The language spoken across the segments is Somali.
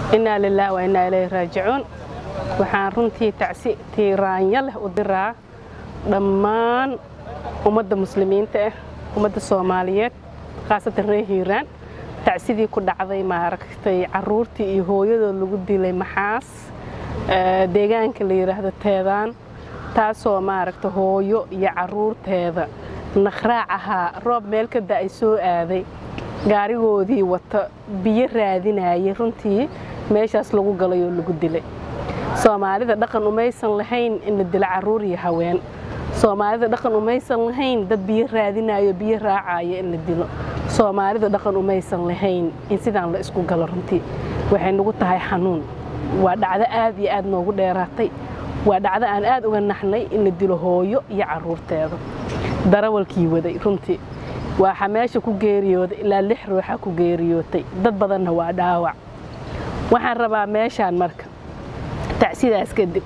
innaa lilaah wa innaa ilayhi raajicuun waxaan runtii tacsi tiiraanya leh u diraa dhammaan ummadda muslimiinta ah ummadda soomaaliyeed khaasatan reer hiiraan tacsidii ku dhacday maaragtay caruurtii iyo hooyadood lagu dilay maxaas deegaanka la yidhaahdo teedaan taasoo maaragta hooyo iyo caruurteeda naqraac ahaa roob meel ka da'ay soo aaday gaarigoodii wata biyo raadinayay runtii meeshaas lagu galay oo lagu dilay soomaalida dhaqan umaysan lahayn in la dilo caruur iyo haween soomaalida dhaqan umaysan lahayn dad biyo raadinayo biyo raacaya in la dilo soomaalida dhaqan umaysan lahayn in sidaan la isku galo runtii waxay nagu tahay xanuun waa dhacdo aad iyo aad noogu dheeraatay waa dhacdo aan aad uga naxnay in la dilo hooyo iyo caruurteeda darawalkii waday runtii waxaa meesha ku geeriyooday ilaa lix ruuxa ku geeriyootay dad badanna waa dhaawac waxaan rabaa meeshaan marka tacsidaas kadib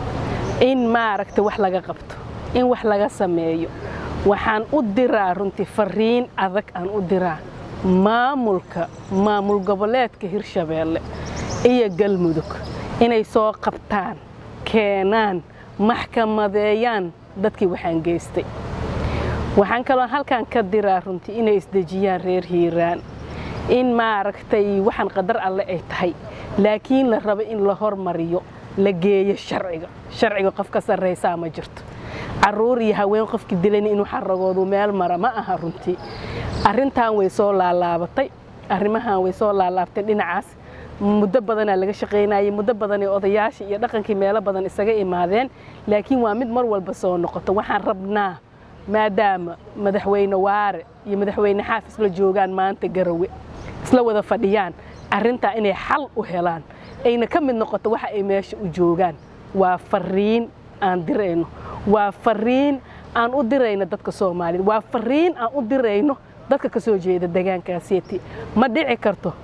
in maaragta wax laga qabto in wax laga sameeyo waxaan u diraa runtii fariin adag aan u diraa maamulka maamul goboleedka hirshabeelle iyo galmudug inay soo qabtaan keenaan maxkamadeeyaan dadkii waxaan geystay waxaan kaloo halkan ka diraa runtii inay isdejiyaan reer hiiraan in maaragtay waxaan qadar alle ay tahay laakiin la rabo in la hormariyo la geeyo sharciga sharciga qof ka sarraysaa ma jirto caruur iyo haween qofkii dilan inuu xaragoodu meel mara ma aha runtii arrintan way soo laalaabatay arrimahan way soo laalaabtay dhinacaas muddo badanaa laga shaqaynayay muddo badanay odayaashii iyo dhaqankii meelo badan isaga imaadeen laakiin waa mid mar walba soo noqoto waxaan rabnaa maadaama madaxweyne waare iyo madaxweyne xaaf isla joogaan maanta garawe isla wada fadhiyaan arrintaa inay xal u helaan ayna ka mid noqoto waxa ay meesha u joogaan waa fariin aan dirayno waa fariin aan u dirayno dadka soomaaliyed waa fariin aan u dirayno dadka ka soo jeeda degaankaaseti ma dhici karto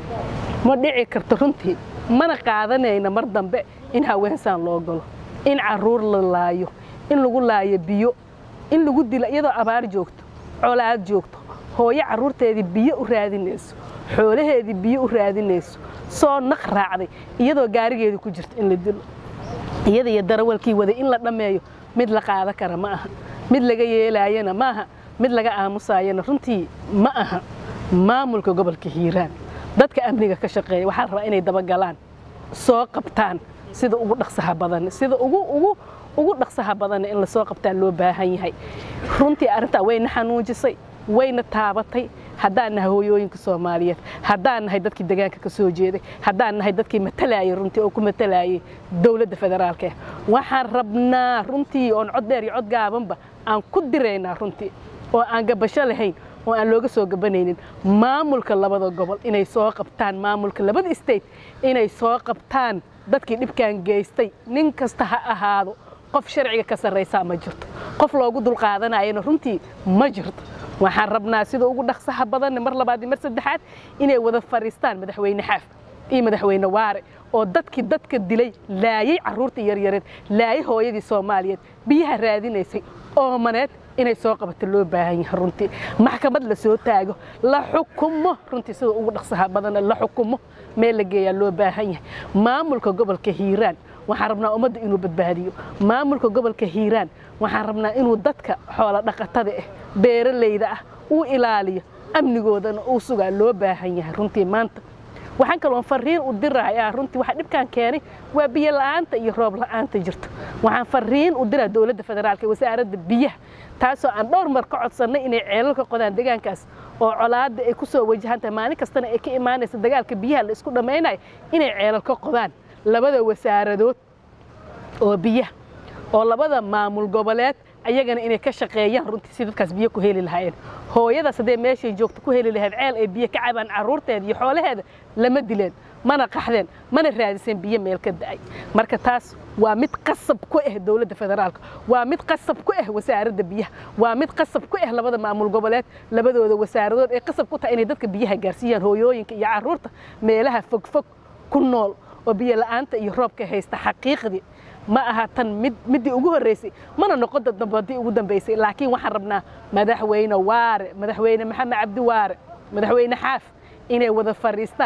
ma dhici karto runtii mana qaadanayna mar dambe in haweensaan loo galo in caruur la laayo in lagu laayo biyo in lagu dilo iyadoo abaar joogto colaad joogto hooyo carruurteedii biyo u raadinayso xoolaheedii biyo u raadinayso soo naq raacday iyadoo gaarigeedii ku jirto in la dilo iyada iyo darawalkii waday in la dhammeeyo mid la qaada kara ma aha mid laga yeelaayana ma aha mid laga aamusaayana runtii ma aha maamulka gobolka hiiraan dadka amniga ka shaqeeya waxaa rabaa inay dabagalaan soo qabtaan sida ugu dhaqsaha badan sida ugu ugu ugu dhaqsaha badan in la soo qabtaa loo baahan yahay runtii arrintaa wayna xanuujisay wayna taabatay haddaan nahay hooyooyinka soomaaliyeed haddaan nahay dadkii degaanka ka soo jeeday haddaan nahay dadkii matalayay runtii oo ku matalayay dowladda federaalka waxaan rabnaa runtii oon cod dheer iyo cod gaabanba aan ku diraynaa runtii oo aan gabasho lahayn oo aan looga soo gabanaynin maamulka labada gobol inay soo qabtaan maamulka labada state inay soo qabtaan dadkii dhibkan geystay nin kasta ha ahaado qof sharciga ka sarraysaa ma jirto qof loogu dulqaadanayana runtii ma jirto waxaan rabnaa sida ugu dhaqsaha badanne mar labaad iyo mar saddexaad inay wada fadhiistaan madaxweyne xaaf iyo madaxweyne waare oo dadkii dadka dilay laayay carruurta yaryareed laayay hooyadii soomaaliyeed biyaha raadinaysay oomaneed inay soo qabato loo baahan yahay runtii maxkamad la soo taago la xukumo runtii sida ugu dhaqsaha badanna la xukumo meel la geeyaa loo baahan yahay maamulka gobolka hiiraan waxaan rabnaa ummadda inuu badbaadiyo maamulka gobolka hiiraan waxaan rabnaa inuu dadka xoolo dhaqatada ah beeralayda ah uu ilaaliyo amnigoodana uu sugaa loo baahan yahay runtii maanta waxaan kaloon fariin u dirayaa runtii waxa dhibkan keenay waa biyo la'aanta iyo roob la'aanta jirto waxaan fariin u diraa dowladda federaalka wasaaradda biyaha taasoo aan dhowr mar ka codsannay inay ceelal ka qodaan deegaankaas oo colaadda ay ku soo wajahan tahay maalin kastana ay ka imaanaysa dagaalka biyaha la isku dhammaynayo inay ceelal ka qodaan labada wasaaradood oo biyaha oo labada maamul goboleed ayagana inay ka shaqeeyaan runtii si dadkaas biyo ku heli lahaayeen hooyadaas haddee meeshay joogto ku heli lahayd ceel ay biyo ka cabaan carruurteeda iyo xoolaheeda lama dileen mana qaxdeen mana raadiseen biyo meel ka da'ay marka taas waa mid qasab ku ah dowladda federaalka waa mid qasab ku ah wasaaradda biyaha waa mid qasab ku ah labada maamul goboleed labadooda wasaaradood ee qasab ku tahay inay dadka biyaha gaarsiiyaan hooyooyinka iyo carruurta meelaha fogfog ku nool oo biyo la'aanta iyo roobka haysta xaqiiqdii ma aha tan mid middii ugu horreysay mana noqon dadambadii ugu dambaysay laakiin waxaan rabnaa madaxweyne waare madaxweyne maxamed cabdi waare madaxweyne xaaf inay wada fadhiistaan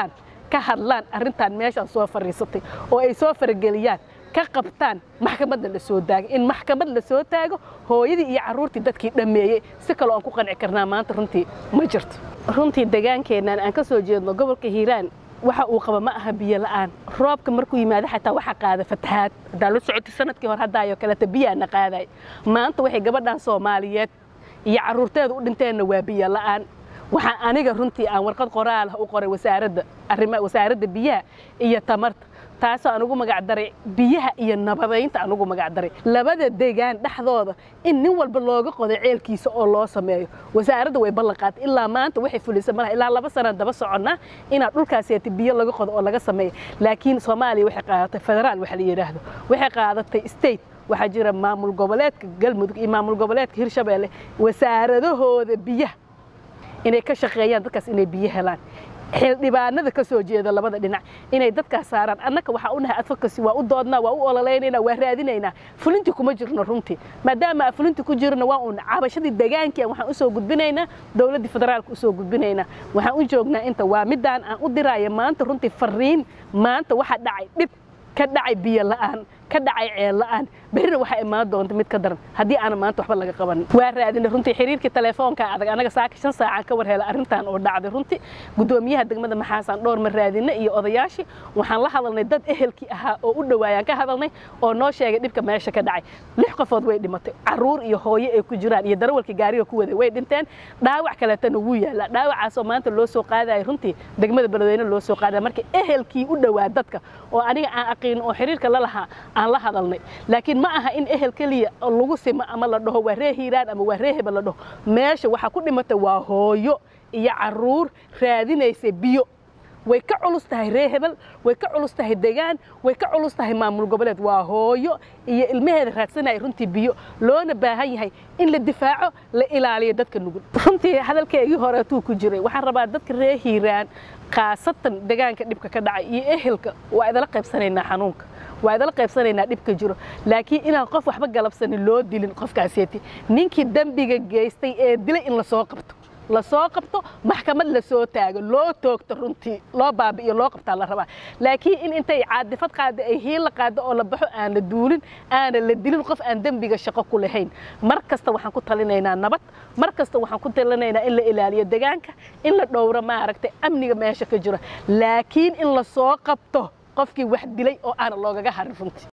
ka hadlaan arrintan meeshaan soo fadhiisatay oo ay soo farageliyaan ka qabtaan maxkamadda la soo taago in maxkamad la soo taago hooyadii iyo carruurtii dadkii dhammeeyey si kaloo aan ku qanci karnaa maanta runtii ma jirto runtii degaankeennan aan ka soo jeedno gobolka hiiraan waxa uu qaba ma aha biyo la'aan roobka markuu yimaado xataa waxa qaada fatahaad haddaa la socotay sanadkii hore haddaayoo kaleeta biyaana qaaday maanta waxay gabadhan soomaaliyeed iyo carruurteeda u dhinteenna waa biyo la'aan waxaa aniga runtii aan warqad qoraalah u qoray wasaaradda arrimaha wasaaradda biyaha iyo tamarta taasoo aan ugu magac daray biyaha iyo nabadaynta aan ugu magac daray labada degaan dhexdooda in nin walba looga qodo ceelkiisa oo loo sameeyo wasaaradda way ballan qaatay ilaa maanta waxay fulisa malaha ilaa laba sanaan daba soconnaa inaad dhulkaaseeta biyo laga qodo oo laga sameeyo laakiin soomaaliya waxay qaadatay federaal waxa la yidhaahdo waxay qaadatay state waxaa jira maamul goboleedka galmudug iyo maamul goboleedka hirshabeelle wasaaradahooda biyaha inay ka shaqeeyaan dadkaas inay biyo helaan xildhibaanada ka soo jeeda labada dhinac inay dadkaas saaraan annaka waxaa u nahay advocacy waa u doodnaa waa u ololeynaynaa waa raadinaynaa fulintii kuma jirno runtii maadaama aan fulintii ku jirno waa uun cabashadii degaankii waxaan usoo gudbinaynaa dowladdii federaalka usoo gudbinaynaa waxaan u joognaa inta waa midaan aan u diraayo maanta runtii fariin maanta waxa dhacay dhib ka dhacay biyo la'aan ka dhacay ceel la'aan berrina waxaa imaan doonta mid ka daran haddii aanan maanta waxba laga qabanin waa raadinay runtii xiriirkii telefoonka adag anaga saaka shan saacaan ka war hela arrintan oo dhacday runtii guddoomiyaha degmada maxaasaan dhowr ma raadinay iyo odayaashii waxaan la hadalnay dad ehelkii ahaa oo u dhowaayaan ka hadalnay oo noo sheegay dhibka meesha ka dhacay lix qofood way dhimatay carruur iyo hooyo ay ku jiraan iyo darawalkii gaariga ku waday way dhinteen dhaawac kaleetana wuu yaallaa dhaawacaasoo maanta loo soo qaadaya runtii degmada beledweyne loo soo qaadaya marka ehelkii u dhowaa dadka oo aniga aan aqiinin oo xiriirka la lahaa aan la hadalnay laakiin ma aha in ehel keliya lagu simo ama la dhaho waa ree hiiraan ama waa ree hebel la dhaho meesha waxaa ku dhimatay waa hooyo iyo carruur raadinaysa biyo way ka culus tahay ree hebel way ka culus tahay degaan way ka culus tahay maamul goboleed waa hooyo iyo ilmaheeda raadsanaya runtii biyo loona baahan yahay in la difaaco la ilaaliyo dadka nugul runtii hadalkeygii horeetuu ku jiray waxaan rabaa dadka ree hiiraan khaasatan degaanka dhibka ka dhacay iyo ehelka waa idala qaybsanaynaa xanuunka waa idala qaybsanaynaa dhibka jiro laakiin inaan qof waxba galabsanin loo dilin qofkaaseeti ninkii dembiga geystay ee dilay in lasoo qabto lasoo qabto maxkamad lasoo taago loo toogto runtii loo baabi'iyo loo qabtaa la rabaa laakiin in intay caadifad qaada ay hiila qaado oo la baxo aan la duulin aana la dilin qof aan dembiga shaqo ku lahayn mar kasta waxaan ku talinaynaa nabad mar kasta waxaan ku talinaynaa in la ilaaliyo degaanka in la dhowro maaragtay amniga meesha ka jiro laakiin in lasoo qabto qofkii wax dilay oo aana loogaga harin runtii